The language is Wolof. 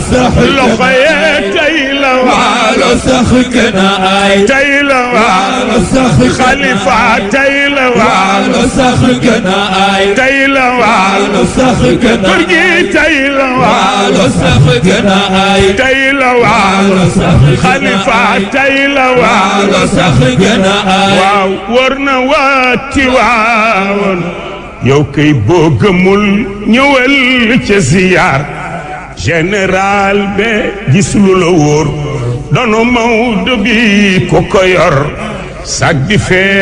sax loxo yee tey la waalo sax gën a ay tey la waalo sax xalifa tey la waalo sax gën a ay tey la waalo sax gën a kër gi tey la waalo sax gën a ay tey la waalo sax xalifa tey la waalo sax gën a ay waaw war na waati waawoon yow kay boo gëmul ñëwal ca ziyaar général be gis lu la wóor doonu Maodo bi ku ko yor sag di fee